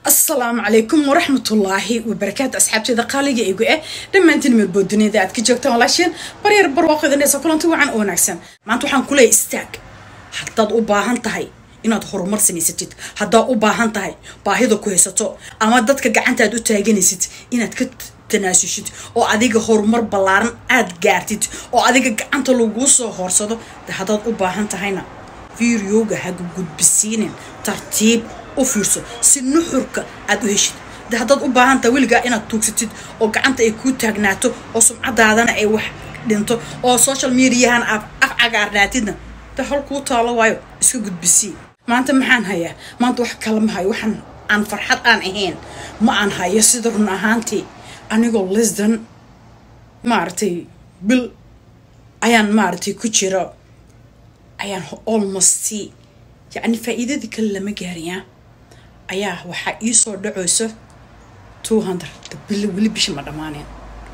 asalaamu calaykum waraxmatullaahi wabarakaatu asxaabteeda qaaliga igu eh dhammaantiin meelbood duniyada aad ka joogtaan walaasheen baryar barwaaqodanaysa kulanti wacan oo wanaagsan maanta waxaan ku leeyahay istaag haddaad u baahan tahay inaad horumar samaysatid haddaad u baahan tahay baahida ku haysato ama dadka gacantaad u taaganaysid inaad ka tanaasushid oo adiga horumar ballaaran aad gaartid oo adiga gacanta laguu soo hoorsado de haddaad u baahan tahayna fiiriyooga haga gudbisiinin tartiib u fiirso si nuxurka aad u heshid de haddaad u baahan tahay weligaa inaad tuugsatid oo gacanta ay kuu taagnaato oo sumcadaadana ay wax dhinto oo social mediahan aad af cagaarnaatidna de hol kuu taalo waayo iska gudbisii maanta maxaan hayaa maanta wax kale ma hayo waxaan aan farxad aan ahayn ma aan hayo sida run ahaantii anigoo lisdan maaragtay bil ayaan maaragtay ku jiro ayaan almost yacni faa'iidadii kale lama gaariyaa ayaa waxaa iisoo dhacayso two hundred bil weli bishi ma dhammaaneen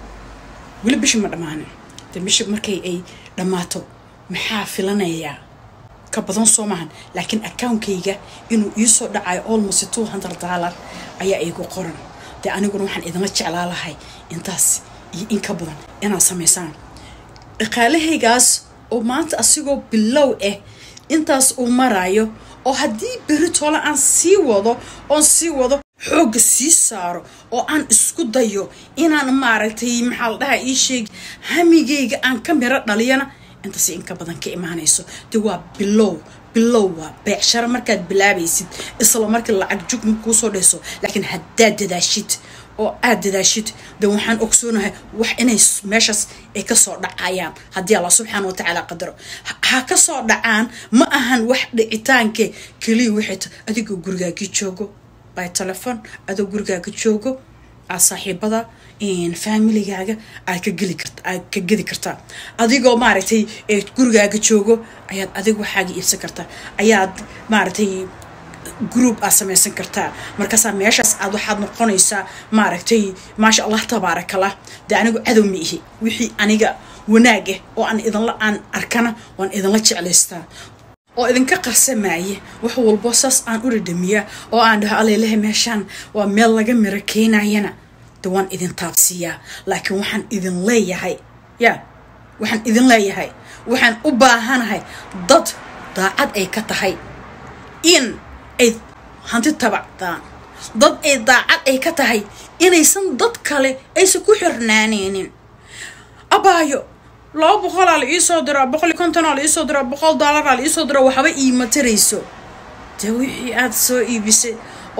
weli bishi ma dhammaanin de bishi markay ay dhammaato maxaa filanayaa ka badan soo maahan laakiin account-kayga inuu iisoo dhacayo almost two hundred dollar ayaa iigu qoran dee aniguna waxaan idinla jeclaa lahay intaas iyo in ka badan inaad samaysaan dhaqaalahaygaas oo maanta asigoo bilow ah intaas uu marayo oo haddii beri tole aan sii wado oon sii wado xoogga sii saaro oo aan isku dayo inaan maaragtay maxaa la dhaha ii sheegi hamigayga aan ka miro dhaliyana intaas in ka badan ka imaanayso de waa bilow bilow waa beecsharo markaad bilaabaysid isla markii lacag jug kuusoo dhayso laakiin haddaad dadaashid oo aad dadaashid de waxaan ogsoonahay wax inay meeshaas ay kasoo dhacayaan haddii allah subxaana watacaala qadaro ha kasoo dhacaan ma ahan wax dhicitaanke keliya waxay ta adigoo gurigaagii joogo by telefon adoo gurigaaga joogo aad saaxiibada familigaaga aad ka geli kart aad ka gedi kartaa adigoo maaragtay gurigaaga joogo ayaad adig waxaaga iibsan kartaa ayaad maaragtay group aad samaysan kartaa markaasaa meeshaas aad waxaad noqonaysaa maaragtay maasha allah tabaarakallah dee anigu cadow ma ihi wixii aniga wanaag ah oo aan idinla aan arkana waan idinla jeclaystaa oo idinka qarsamaaye wax walbo saas aan u dhadhamiyaa oo aan dhaho aleylehe meeshaan waa meel laga miro keenayana de waan idin taabsiiyaa laakiin waxaan idin leeyahay ya waxaan idin leeyahay waxaan u baahanahay dad daacad ay ka tahay in ay hanti tabacdaan dad ay daacad ay ka tahay inaysan dad kale aysan ku xirnaaneynin abaayo laba boqolaa la iisoo diraa boqol iyo kontonaa la iisoo diraa boqol dollaraa la iisoo diraa waxba iima tarayso dee wixii aad soo iibisay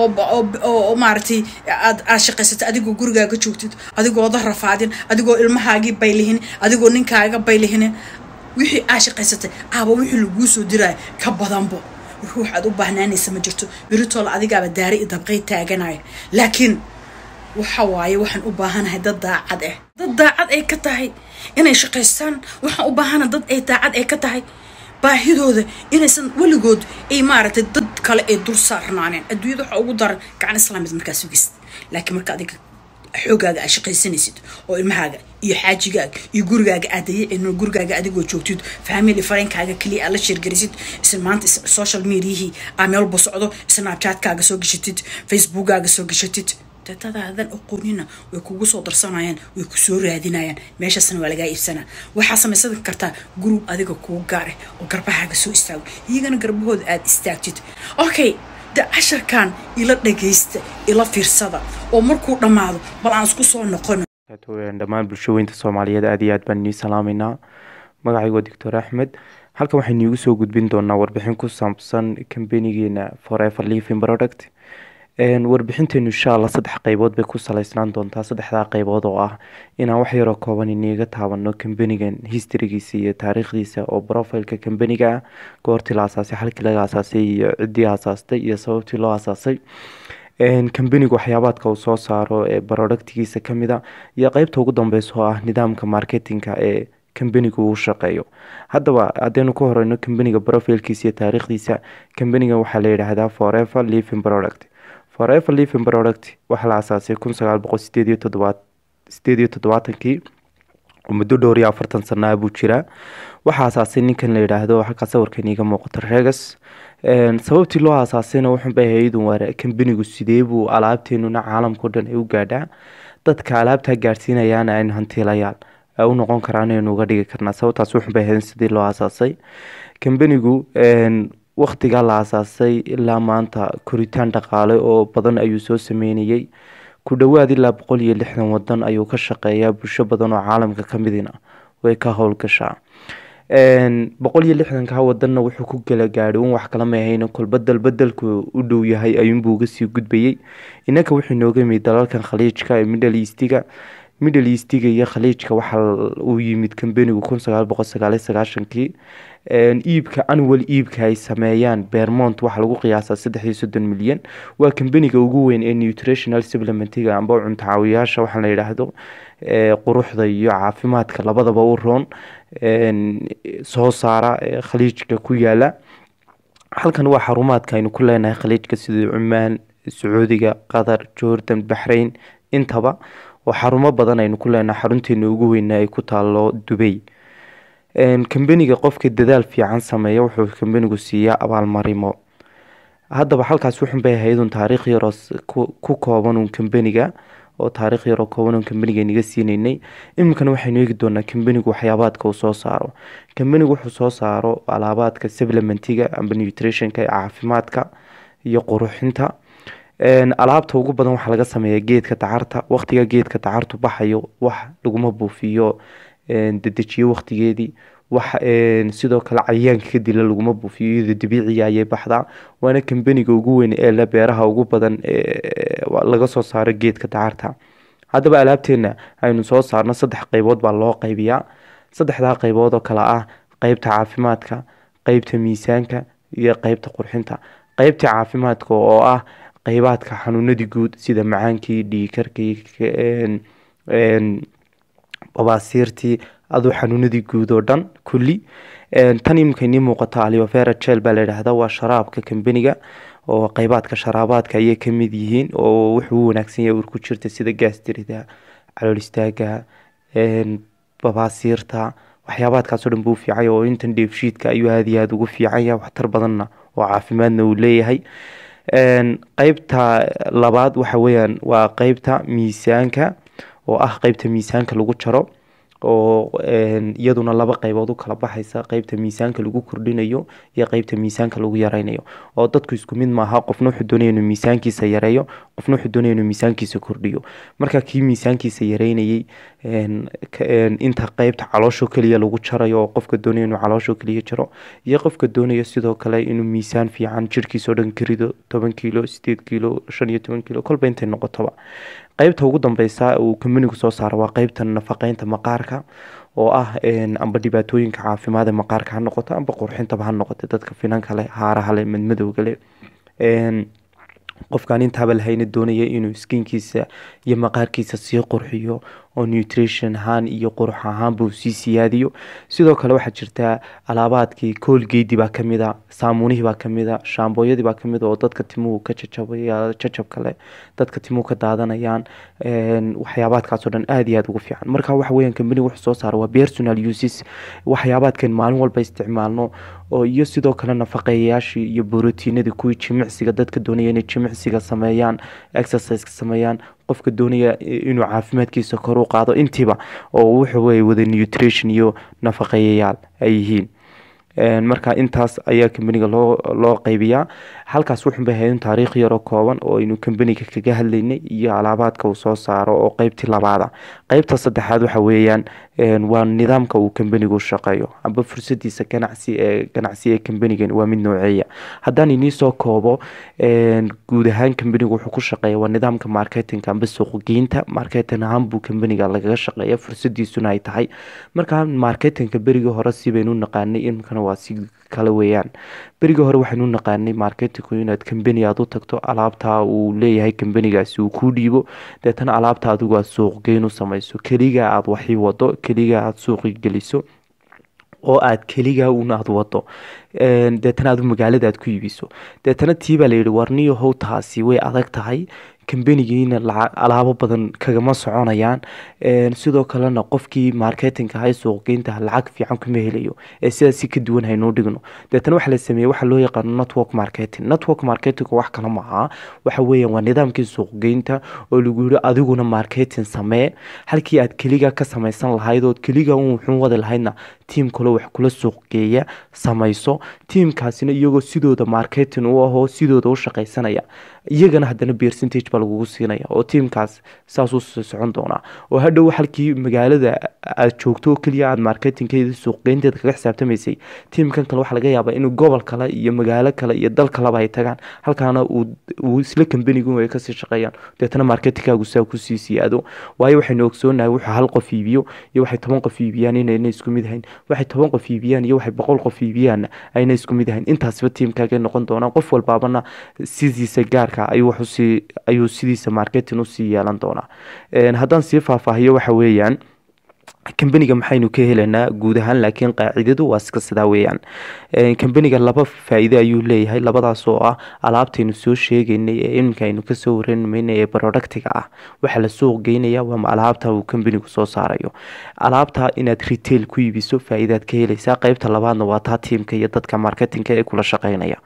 oo maaragtay aad aad shaqaysatay adigoo gurigaaga joogtid adigooda rafaadin adigoo ilmahaagii baylihinin adigoo ninkaaga baylihinin wixii aad shaqaysatay aaba wixii laguu soo diraayo ka badanbo ruux aad u baahnaanaysa ma jirto beritoole adigaaba daari i dabqay taaganaya laakiin waxa waaye waxaan u baahanahay dad daacad ah dad daacad ay ka tahay inay shaqaystaan waxaan u baahanahay dad ay daacad ay ka tahay baahidooda inaysan weligood ay maaragtay dad kale ay dul saarnaaneen adduunyada waxaa ugu daran gacan islaamid markaa sugaysid laakiin marka adiga xoogaaga aad shaqaysanaysid oo ilmahaaga iyo xaajigaaga iyo gurigaaga aad dayacin gurigaaga adigoo joogtid family fareenkaaga keliya aad la sheergarisid isla maanta social mediahii aa meelba socdo snapchatkaaga soo gashatid facebookaaga soo gashatid dadadaadan aqoonina way kugu soo darsanayaan way ku soo raadinayaan meeshaasna waa lagaa iibsanaa waxaa samaysan kartaa group adiga kuu gaar ah oo garbahaaga soo istaago iyagana garbahooda aad istaagtid okay de casharkan ila dhagaysta ila fiirsada oo markuu dhammaado bal aan isku soo noqono dhammaan bulshooyinta soomaaliyeed aad iyo aad baan inii salaameynaa magacaygo doctor axmed halkan waxaynu iigu soo gudbin doonaa warbixin ku saabsan kambanigeena forever living product warbixinteenu insha allah saddex qeybood bay ku saleysnaan doontaa saddexdaa qeybood oo ah inaan wax yaroo kooban iniga taabano kambanigan historygiisa iyo taariikhdiisa oo profileka kambaniga ah goortii la asaasay halkii laga asaasay iyo ciddii asaastay iyo sababtii loo asaasay kambanigu waxyaabaadka uu soo saaro ee productgiisa kamid a iyo qeybta ugu dambeysa oo ah nidaamka marketinga ee kambanigu uu shaqeeyo haddaba haddaynu ku horeyno kambaniga profilkiisa iyo taariikhdiisa kambanigan waxaa la yidhaahdaa forever living product forever living product waxaa la asaasay kun sagaal boqol sideed iyo todobaad sideed iyo toddobaatankii muddo dhowr iyo afartan sanaa buu jiraa waxaa asaasay ninkan la yidhaahdo halkaa sawirkan iiga muuqato regas sababtii loo aasaasayna wuxunbay ahaydun waa kambanigu sidee buu alaabteenuna caalamkao dhan ay u gaadhaa dadka alaabtaa gaadhsiinayaana aynu hantiilayaal u noqon karaan aynu uga dhigi karnaa sababtaas wuxunbay ahaydun sidii loo aasaasay kambanigu waktigaa la aasaasay ilaa maanta koritaan dhaqaale oo badan ayuu soo sameynayay ku dhowaad ilaa boqol iyo lixdan wadan ayuu ka shaqeeyaa bulsho badan oo caalamka ka midina way ka howlgashaa boqol iyo lixdanka wadanna wuxuu ku kala gaadhay un wax kala ma ahayn kolba dalbadalku u dhow yahay ayuunbuu uga sii gudbayay inanka wuxuu inooga yimid dalalkan khaliijka ee middle eastiga middle eastiga iyo khaliijka waxa uu yimid kambanigu kun sagaal boqol sagaaliyo sagaashankii iibka annual iibka ay sameeyaan bermont waxaa lagu qiyaasaa saddex iyo soddon milyan waa kambaniga ugu weyn ee nutritional supplementiga amba cunto caawiyaasha waxaa la yidhaahdo quruxda iyo caafimaadka labadaba u roon soo saara khaliijka ku yaala halkan waa xarumaadka aynu ku leenahay khaliijka sida cumaan sacuudiga qatar jordan baxrain intaba oo xarumo badan aynu ku leenahay xarunteena ugu weyna ay ku taalo dubay kambaniga qofka dadaal fiican sameeya wuxuu kambanigu siiyaa abaalmarimo haddaba halkaas wuxunbay ahaydun taariikh yaroo ku koobanun kambaniga oo taariikh yaroo koobanun kambaniga naga siineynay iminkana waxaynu eegi doonaa kambanigu waxyaabaadka uu soo saaro kambanigu wuxuu soo saaro alaabaadka supplementiga amba nutritionka ee caafimaadka iyo quruxinta alaabta ugu badan waxaa laga sameeyaa geedka dacarta waqtiga geedka dacartu baxayo wax laguma buufiyo dedejiyo waqtigeedii wax sidoo kale cayayaanka ka dila laguma buufiyo iyadoo dabiiciga ayay baxdaa waana kambaniga ugu weyn ee le beeraha ugu badan laga soo saaro geedka dacarta haddaba alaabteena aynu soo saarno saddex qeybood baa loo qaybiyaa saddexdaa qeybood oo kale ah qeybta caafimaadka qeybta miisaanka iyo qeybta qurxinta qeybta caafimaadka oo ah qeybaadka xanuunadii guud sida macaankii dhiikarkii babaasiirtii aduu xanuunadii guud oo dhan kulli tan imika inii muuqato aliovera jel baa layidhaahda waa sharaabka kambaniga oo qeybaadka sharaabaadka ayay kamid yihiin oo wuxuu u wanaagsan yahay ur ku jirta sida gaastirida calool istaaga babaasiirta waxyaabaadkaasoo dhan buu fiicay oo intan dheefshiidka ayuu aada iyo aada ugu fiican yahay waxtar badanna oo caafimaadna uu leeyahay qeybta labaad waxa weyaan waa qeybta miisaanka oo ah qeybta miisaanka lagu jaro oo iyaduna laba qeybood u kala baxaysa qeybta miisaanka lagu kordhinayo iyo qeybta miisaanka lagu yareynayo oo dadku isku mid maaha qofna wuxuu doonaya inuu miisaankiisa yareeyo qofna wuxuu doonaya inuu miisaankiisa kordhiyo marka kii miisaankiisa yareynayay inta qeybta caloosho keliya lagu jarayo oo qofka doonaya inuu caloosho keliya jaro iyo qofka doonaya sidoo kale inuu miisaan fiican jirkiisa o dhan karido toban kilo sideed kilo shan iyo toban kilo kolba intay noqotoba qeybta ugu dambeysa uu kambanigu soo saaro waa qeybta nafaqeynta maqaarka oo ah amba dhibaatooyinka caafimaad ee maqaarka ha noqoto amba qurxintaba ha noqoto dadka finanka leh haaraha leh madmadowga leh qofkaan intaaba lahayna doonaya inuu skinkiisa iyo maqaarkiisa sii qurxiyo oo nutrition ahaan iyo qurux ahaanba uu sii siyaadiyo sidoo kale waxaa jirtaa alaabaadkii koolgeydii baa kamid a saamuunihii baa kamid a shaambooyadii baa kamid a oo dadka timuhu ka jajabaya jajab kale dadka timuhu ka daadanayaan waxyaabaadkaasoo dhan aada iyo aada ugu fiican marka waxa weeyaan kambaniga wuxuu soo saara waa personal uses waxyaabaadkan maalin walba isticmaalno oo iyo sidoo kale nafaqeeyayaashii iyo borotiinadii kuwii jimicsiga dadka doonaya inay jimicsiga sameeyaan exerciseka sameeyaan qofka doonaya inuu caafimaadkiisa kor u qaado intiiba oo wuxuu wey wada nutrition iyo nafaqeeyayaal ay yihiin marka intaas ayaa kambaniga loo loo qeybiyaa halkaas wuxunbay ahaydin taariikh yaroo kooban oo aynu kambaniga kaga hadlaynay iyo alaabaadka uu soo saaro oo qeybtii labaada qeybta saddexaad waxa weeyaan waa nidaamka uu kambanigu shaqeeyo amba fursadiisa ganacsi ee ganacsi ee kambanigan waa mid nooceeya haddaan inii soo koobo guud ahaan kambanigu wuxuu ku shaqeeya waa nidaamka marketinga amba suuqgeynta marketing ahaan buu kambaniga lagaga shaqeeya fursadiisuna ay tahay marka marketinga berigii hore si baynu naqaanay imkana waa si kale weeyaan berigii hore waxaynu naqaanay marketingku inaad kambani aada u tagto alaabtaa uu leeyahay kambanigaasi uu kuu dhiibo deetana alaabta adigu aad suuqgeyn u samayso keliga aada waxii wado keliga aada suuqi geliso oo aad keligaa un aada wado deetana aad magaalada aad ku iibiso deetana tii baa layidhi warniyo how taasi way adag tahay kambanigiina alaabo badan kagama soconayaan sidoo kalena qofkii marketinga hay suuqgeynta lacag fiican kuma helayo ee sidaasi ka duwan haynoo dhigno deetana waxa la sameeyey waxa loo yaqaano network marketing network marketing wax kale maaha waxa weeyaan waa nidaamkii suuqgeynta oo lagu yiri adiguna marketing samee halkii aad keliga ka samaysan lahayd ood keliga un wuxuu wadi lahaydna tiim kale wax kula suuqgeeya samayso tiimkaasina iyagoo sidooda marketing u ahoo sidooda u shaqaysanaya iyagana haddana percentage baa lagugu siinaya oo tiimkaas saasuu socon doonaa oo hadhow halkii magaalada aad joogto oo keliya aad marketingkeeda suuqgeynteeda kaga xisaabtamaysay tiimkan kale waxaa laga yaabaa inuu gobol kale iyo magaalo kale iyo dal kaleba ay tagaan halkaana uu isla kambanigu ay kasii shaqeeyaan deetana marketingkaagu saa kusii siyaado waayo waxaynu ogsoonahay wuxuu hal qof iibiyo iyo waxay toban qof iibiyaan inayna isku mid ahayn waxay toban qof iibiyaan iyo waxay boqol qof iibiyaan ayna isku mid ahayn intaasba tiimkaagay noqon doonaan qof walbaabana sidiisa gaarka ayuu waxusii ayuu sidiisa marketing usii yeelan doonaa haddaan sii faahfaahiyo waxa weeyaan kambaniga maxaynu ka helaynaa guud ahaan laakiin qaacidadu waa iska sidaa weeyaan kambaniga laba faa-iide ayuu leeyahay labadaas oo ah alaabtaynu soo sheegaynay ee iminka aynu kasoo waranmaynay ee productiga ah waxaa la suuq geynaya waa alaabta uu kambanigu soo saarayo alaabta inaad retail ku iibiso faa-iidaad ka helaysaa qeybta labaadna waa taa tiimka iyo dadka marketingka ee kula shaqeynaya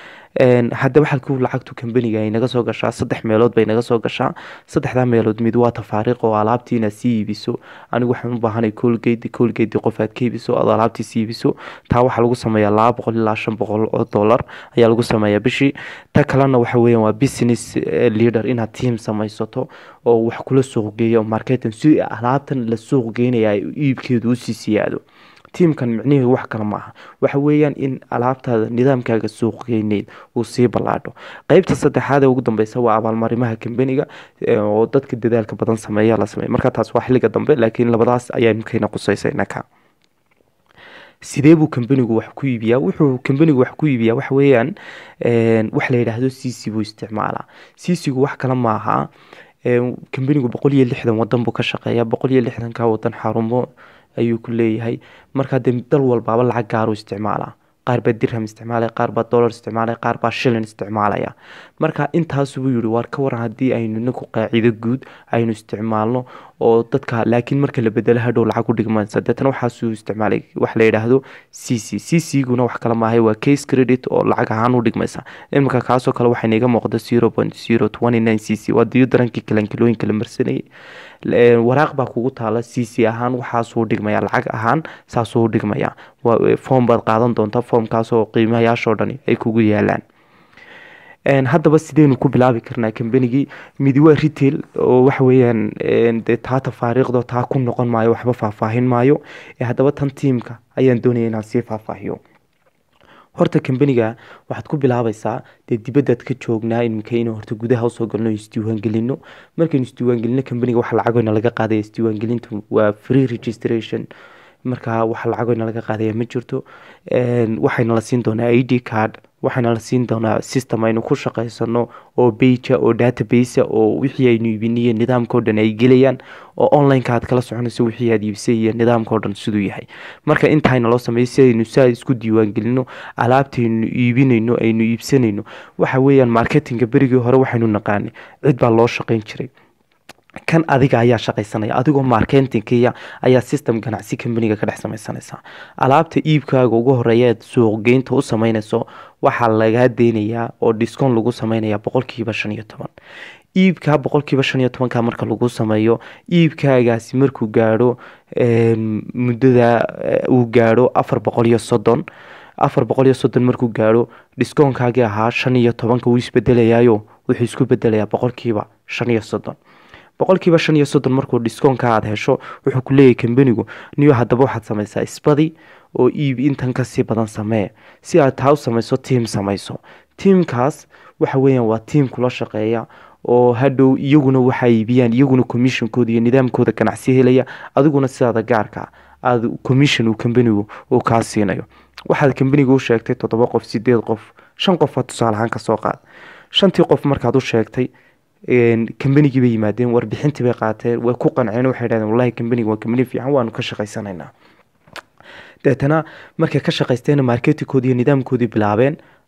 haddaba halkuu lacagtu kambaniga ay naga soo gashaa saddex meelood bay naga soo gashaa saddexdaa meelood mid waa tafaariiq oo alaabtii inaad sii iibiso anigu waxaan u baahanay colgate colgate qof aad ka iibiso ood alaabtii sii iibiso taa waxaa lagu sameeyaa laba boqol ilaa shan boqol oo dollar ayaa lagu sameeyaa bishii ta kalena waxa weeyaan waa business leader inaad team samaysato oo wax kula suuq geeyo marketing si alaabtan la suuq geynaya iibkeedu usii siyaado tiimkan micnihii wax kale ma aha waxa weeyaan in alaabtaada nidaamkaaga suuqgeyneyd uu sii ballaadho qeybta saddexaad ee ugu dambeysa waa abaalmarimaha kambaniga oo dadka dadaalka badan sameeya la sameeya marka taas waa xilliga dambe laakiin labadaas ayaa imkayna qusaysayna ka sidee buu kambanigu wax ku iibiyaa wuxuu kambanigu wax ku iibiyaa waxa weeyaan wax la yidhaahdo cc buu isticmaalaa cc-gu wax kale maaha kambanigu boqol iyo lixdan wadan buu ka shaqeeyaa boqol iyo lixdanka wadan xarumo ayuu ku leeyahay markaa dee dal walbaaba lacag gaaru isticmaalaa qaar baa dirham isticmaalaya qaar baa dollar isticmaalaya qaar baa shilin isticmaalaya marka intaasubuu yihi waar ka waran haddii aynu inaku qaacido guud aynu isticmaalno oo dadka laakiin marka la bedelo hadhow lacag u dhigmaysa deetana waxaasuu isticmaalay wax la yidhaahdo c c c c guna wax kale maahay waa case credit oo lacag ahaan u dhigmaysa iminka kaasoo kale waxayna iga muuqda zero point zero twenty nine c c waa diyo darankii kalankilooyinka la marsanayay waraaq baa kugu taala c c ahaan waxaasuu dhigmaya lacag ahaan saasuu dhigmaya foom baad qaadan doontaa foomkaasoo qiimayaashoo dhani ay kugu yaalaan haddaba sideynu ku bilaabi karnaa kambanigii midi waa retail oo waxa weeyaan dee taa tafaariiqdo taa ku noqon maayo waxba faahfaahin maayo haddaba tan tiimka ayaan doonaya inaan sii faahfaahiyo horta kambaniga waxaad ku bilaabaysaa dee dibadaad ka joognaa iminka inuu horta gudaha usoo galno isdiiwaangelino markaynu isdiiwaangelino kambaniga waxa lacagoyna laga qaadaya isdiiwaangelinta waa free registration markaa waxa lacagoyna laga qaadaya ma jirto waxayna la siin doonaa i d card waxaana la siin doonaa system aynu ku shaqaysano oo beja oo database oo wixii aynu iibiniyo nidaamkao dhan ay gelayaan oo onlineka aad kala soconayso wixii aad iibisay iyo nidaamkao dhan siduu yahay marka intaayna loo sameeyo si aynu saa isku diiwaangelino alaabtaynu iibinayno aynu iibsanayno waxa weeyaan marketinga berigii hore waxaynu naqaanay cid baa loo shaqayn jiray kan adiga ayaa shaqaysanaya adigoo marketingkiya ayaa system ganacsi kambaniga ka dhex samaysanaysa alaabta iibkaaga ugu horeeya aad suuqgeynta u sameynayso waxaa lagaa deynayaa oo discount lagu sameynaya boqolkiiba shan iyo toban iibkaa boqolkiiba shan iyo tobanka marka lagu sameeyo iibkaagaasi markuu gaadho muddada uu gaadho afar boqol iyo soddon afar boqol iyo soddon markuu gaadho discoonkaagii ahaa shan iyo tobanka wuu isbedelayayo wuxuu isku bedelayaa boqolkiiba shan iyo soddon boqolkiiba shan iyo soddon markuu discoonka aada hesho wuxuu ku leeyahay kambanigu niyo haddaba waxaad samaysaa isbadi oo iib intan kasii badan samee si aad taa u samayso tiam samayso tiamkaas waxa weeyaan waa tiam kula shaqeeya oo hadhow iyaguna waxaa iibiyaan iyaguna commissionkooda iyo nidaamkooda ganacsi helaya adiguna sidaada gaarka aada commission uu kambanigu uu kaa siinayo waxaad kambaniga u sheegtay toddoba qof sideed qof shan qofa tusaale ahaan kasoo qaad shantii qof markaad u sheegtay kambanigii bay yimaadeen warbixintii bay qaateen way ku qanceen waxay dhahdeen wallahi kambaniga waa kambani fiican waanu ka shaqaysanaynaa deetana markay ka shaqaysteena marketingkoodii iyo nidaamkoodii bilaabeen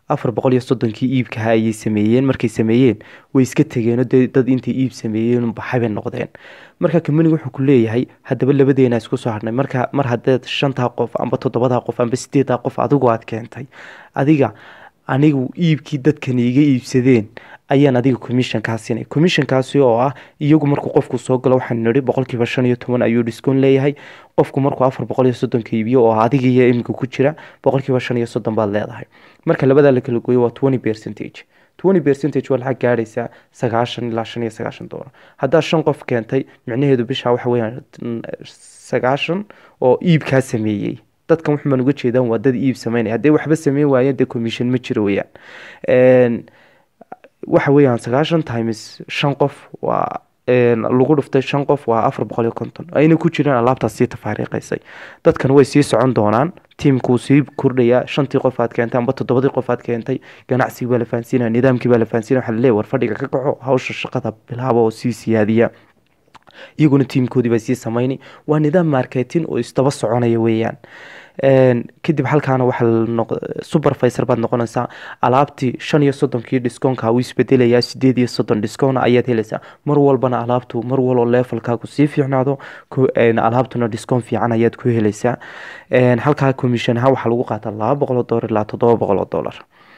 afar boqol iyo soddonkii iibkaha ayay sameeyeen markay sameeyeen way iska tegeenoo dee dad intay iib sameeyeen baxay bay noqdeen marka kambaniga wuxuu ku leeyahay haddaba labadeena isku soo hadhnay marka mar haddeed shantaa qof amba toddobadaa qof amba sideedaa qof adigu aad keentay adiga anigu iibkii dadkan iga iibsadeen ayaan adiga commissionkaa siinay commissionkaasi oo ah iyagu markuu qofku soo galo waxaan nidhi boqolkiiba shan iyo toban ayuu discoon leeyahay qofku markuu afar boqol iyo soddonka iibiyo oo adiga iyo iminka ku jira boqolkiiba shan iyo soddon baad leedahay marka labadaa la kala gooyo waa twenty percentage twenty percentage waa lacag gaadhaysaa sagaashan ilaa shan iyo sagaashan doolar haddaad shan qof keentay micnaheedu bishaa waxa weeyaan sagaashan oo iibkaa sameeyey dadkan waxbaan uga jeedaan waa dad iib sameynaya haddii waxba sameyn waayeen dee commission ma jiro weyaan waxa weeyaan sagaashan times shan qof waa lagu dhuftay shan qof waa afar boqol iyo konton ayna ku jiraan alaabtaas sii tafaariiqaysay dadkan way sii socon doonaan tiimkuu sii kordhayaa shantii qof aad keentay amba toddobadii qof aad keentay ganacsigii baa la fahansiinaya nidaamkii baa la fahansiinaya waxaa laleeyahy war fadhiga ka kaco hawsha shaqada bilaaba oo sii siyaadiya iyaguna tiimkoodii baa sii sameynay waa nidaam marketing oo isdaba soconaya weeyaan kadib halkaana waxaa supervisor baad noqonaysaa alaabtii shan iyo soddonkii discoonka uu isbedelayaa sideed iyo soddon discoon ayaad helaysaa mar walbana alaabtu mar waloo levelkaagu sii fiicnaado alaabtuna discoon fiican ayaad ku helaysaa halkaa commission ahaan waxaa lagu qaataa laba boqoloo doolar ilaa toddoba boqoloo doolar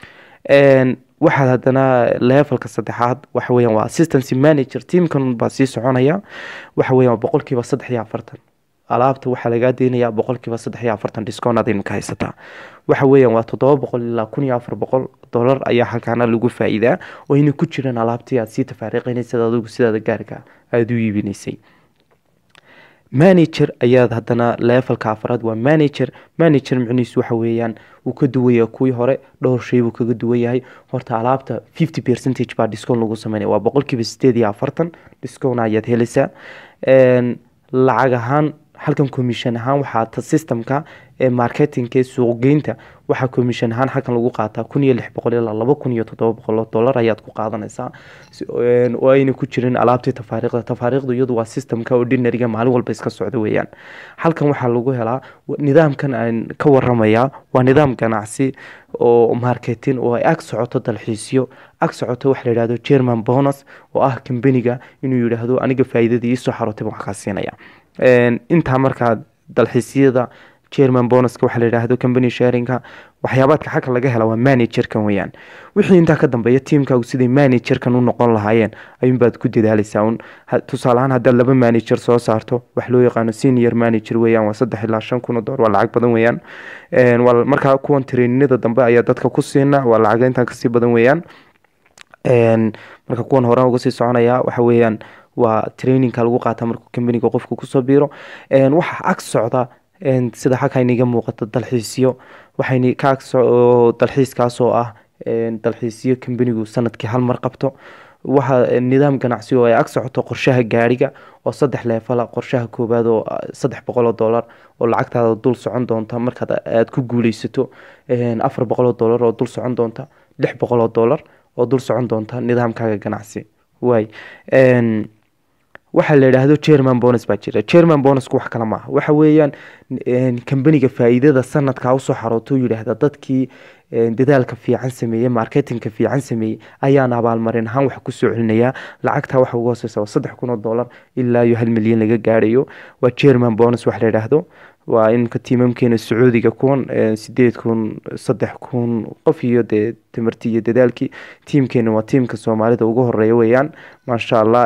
waxaad haddana levelka saddexaad waxa weeyaan waa assistancy manager teamkan baa sii soconaya waxa weeyaan boqolkiiba saddex iyo afartan alaabta waxaa lagaa deynayaa boqolkiiba saddex iyo afartan discoon aad imika haysataa waxa weeyaan waa toddoba boqol ilaa kun iyo afar boqol dollar ayaa halkaana lagu faa-iidaa oo ayna ku jiraan alaabtii aad sii tafaariiqinaysad adigu sidaada gaarka aada u iibinaysay manager ayaad haddana levelka afraad waa manager manager micnihiisu waxa weeyaan wuu ka duwaya kuwii hore dhowr shay buu kaga duwan yahay horta alaabta fifty percentage baa discoon lagu sameynaya waa boqolkiiba sideed iyo afartan discoon ayaad helaysaa lacag ahaan halkan commission ahaan waxaa ta systemka ee marketingka ee suuqgeynta waxaa commission ahaan halkan lagu qaataa kun iyo lix boqol ilaa laba kun iyo toddoba boqol oo dollar ayaad ku qaadanaysaa oo ayna ku jirin alaabtii tafaariiqda tafaariiqdu iyadu waa systemka ordinaryga maalin walba iska socda weeyaan halkan waxaa lagu helaa nidaamkan aan ka waramayaa waa nidaam ganacsi oo marketing oo ay ag socoto dalxiisyo ag socoto waxa la yidhahdo german bonus oo ah kambaniga inuu yidhaahdo aniga faa'iidadii iisoo xarootay baan wax kaa siinaya intaa markaa dalxiisyada german bonuska waxaa la yidhaahdo company sharinga waxyaabaadka xagga laga hela waa managerkan weyaan wixii intaa ka dambeeya tiimkaagu siday managerkan u noqon lahaayeen ayuunbaad ku dadaalaysaa un tusaale ahaan haddaad laba manager soo saarto wax loo yaqaano senior manager weyaan waa saddex ilaa shan kun oo dollar waa lacag badan weyaan markaa kuwan traininada dambe ayaa dadka ku siina waa lacag intaa kasii badan weyaan marka kuwan hore uga sii soconaya waxa weeyaan waa trainingka lagu qaata markuu kambaniga qofku kusoo biiro waxaa ag socda sida halka inaga muuqato dalxiisyo waxayna ka dalxiiskaas oo ah dalxiisyo kambanigu sanadkii hal mar qabto waxa nidaam ganacsi oo ay ag socoto qorshaha gaariga oo saddex leefala qorshaha koowaad oo saddex boqol oo dollar oo lacagtaada dul socon doonta markaad aada ku guuleysato afar boqol oo dollar oo dul socon doonta lix boqol oo dollar oo dul socon doonta nidaamkaaga ganacsi waay waxaa la yidhaahdo german bonus baa jira german bonusku wax kale maaha waxa weeyaan kambaniga faa-iidada sanadkaa usoo xarooto yidhaahda dadkii dadaalka fiican sameeyey marketingka fiican sameeyey ayaan abaalmarin ahaan wax kusoo celinayaa lacagtaa waxa uga hooseysa waa saddex kun oo dollar ilaa iyo hal milyan laga gaadhayo waa german bonus wax la yidhaahdo waa inka tiimamkeena sacuudiga kuwan sideed kun saddex kun qof iyo dee tamartii iyo dadaalkii tiimkeena waa tiimka soomaalida ugu horeeya weeyaan maasha allah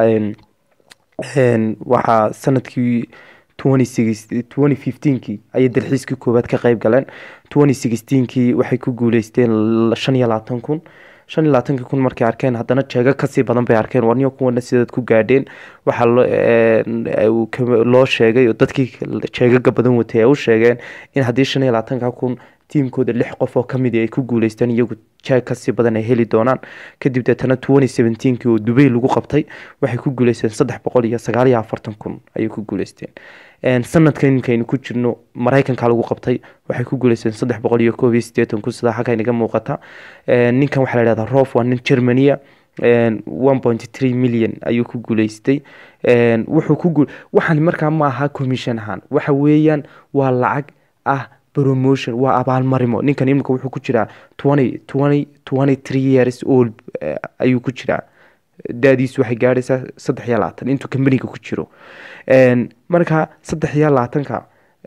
waxaa sanadkii twenty fifteenkii ayay dalxiiskii koowaad ka qeyb galeen twenty sixteenkii waxay ku guuleysteen shan iyo labaatan kun shan iyo labaatanki kun markay arkeen haddana jeego kasii badan bay arkeen warniyo kuwana sidaad ku gaadheen waxaa loo sheegay dadkii jeegaga badan watay ay u sheegeen in haddii shan iyo labaatanka kun tiimkooda lix qof oo kamid ay ku guuleysteen iyagu jeeg kasii badan ay heli doonaan kadib deetana twenty seventeenkii oo dubay lagu qabtay waxay ku guuleysteen saddex boqol iyo sagaal iyo afartan kun ayay ku guuleysteen sanadkan inkaynu ku jirno maraykanka lagu qabtay waxay ku guuleysteen saddex boqol iyo koob iyo sideetan kun sidaa halka inaga muuqata ninkan waxaa la yidhahdaa rof waa nin germania one point three million ayuu ku guuleystay wuxuu ku waxaan markaa ma aha commission ahaan waxa weeyaan waa lacag ah promotion waa abaalmarimo ninkan imika wuxuu ku jiraa twenty twenty twenty three years old ayuu ku jiraa da-diisu waxay gaadhaysaa saddex iyo labaatan intuu kambaniga ku jiro marka saddex iyo labaatanka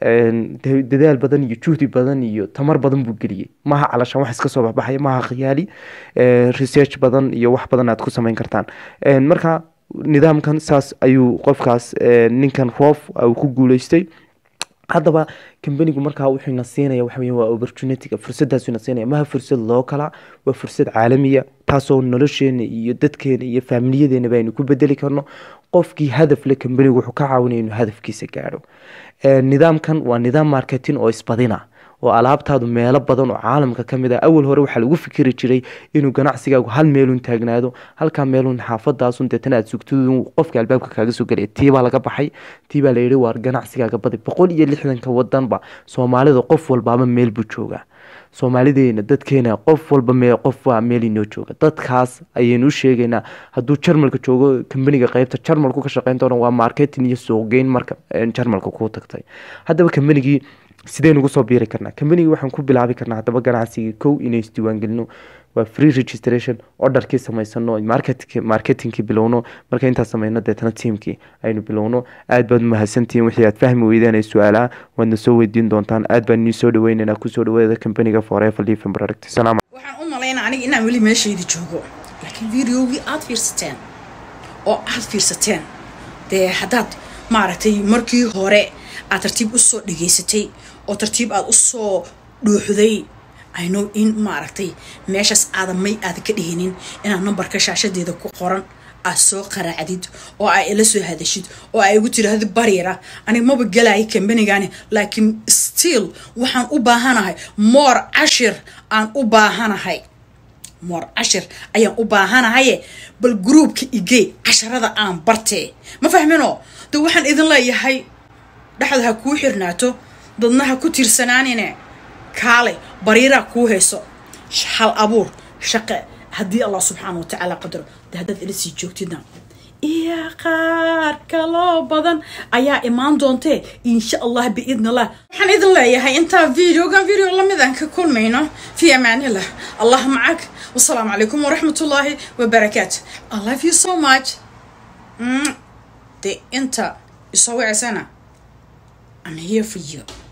dadaal badan iyo juhdi badan iyo tamar badan buu geliyey maaha calashaan wax iska soo baxbaxaya maaha khiyaali research badan iyo wax badan aad ku sameyn kartaan marka nidaamkan saas ayuu qofkaas ninkan roof uu ku guuleystay haddaba kambanigu markaa wuxuuna siinaya waxa weya waa opportunityga fursaddaasuna siinaya maha fursad loo kala waa fursad caalamiya taasoo nolosheena iyo dadkeena iyo faamiliyadeena baynu ku bedeli karno qofkii hadaf le kambanigu wuxuu ka caawinaya inuu hadafkiisa gaadho nidaamkan waa nidaam marketing oo isbadina oo alaabtaadu meelo badan oo caalamka ka mid ah awal hore waxaa lagu fikiri jiray inuu ganacsigaagu hal meelun taagnaado halkaa meelun xaafadaasun deetana aad sugtadu qofka albaabka kaaga soo gelaya tiibaa laga baxay tiibaa la yidhi waar ganacsigaaga badi boqol iyo lixdanka wadanba soomaalida qof walbaaba meel buu joogaa soomaalideena dadkeena qof walba me qof waa meel inoo jooga dadkaas ayaynu u sheegaynaa hadduu jarmalka joogo kambaniga qeybta jarmalku ka shaqeyn doona waa marketing iyo suuqgeyn marka jarmalka kuu tagtay haddaba kambanigii sideen ugu soo biiri karnaa kambanigii waxaan ku bilaabi karnaa haddaba ganacsigii kow inay isdiiwaangelino waa free registration orderkii samaysano marketingkii bilowno marka intaas sameyno deetana tiamkii aynu bilowno aad baad umahadsantihiin wixii aad fahmi weydeen ay su-aalaha waadna soo weydiin doontaan aad baan nii soo dhaweyneynaa kusoo dhawaada kambaniga forever living product salaam waxaan u malaynaa aniga inaan weli meeshayda joogo laakiin videogii aad fiirsateen oo aad fiirsateen dee haddaad maaragtay markii hore aad tartiib usoo dhageysatay oo tartiib aad usoo dhuuxday inow in maaragtay meeshaas aadan may aadan ka dhihinin inaad numbarka shaashadeeda ku qoran aad soo qaraacdid oo aa ila soo hadashid oo aa igu tiraahdo bariira aniga maba gelaya kambanigani laakiin still waxaan u baahanahay moor cashir aan u baahanahay moor cashir ayaan u baahanahaye bal groupka igee casharada aan bartee ma fahmino de waxaan idin leeyahay dhexda ha kuu xirnaato dadna ha ku tiirsanaanine kaale bariiraa kuu hayso hal abuur shaqe haddii allah subxaana watacaala qadaro de haddaad ila sii joogtidna iyo qaar kaloo badan ayaa imaan doontee insha allah biidn allah waxaan idin leeyahay intaa videogan video lamid aan ka kulmayno fi amaanillah allah macag wasalaamu calaykum waraxmat ullaahi wabarakaatu i love you so much de inta isoo waceysana I'm here for you.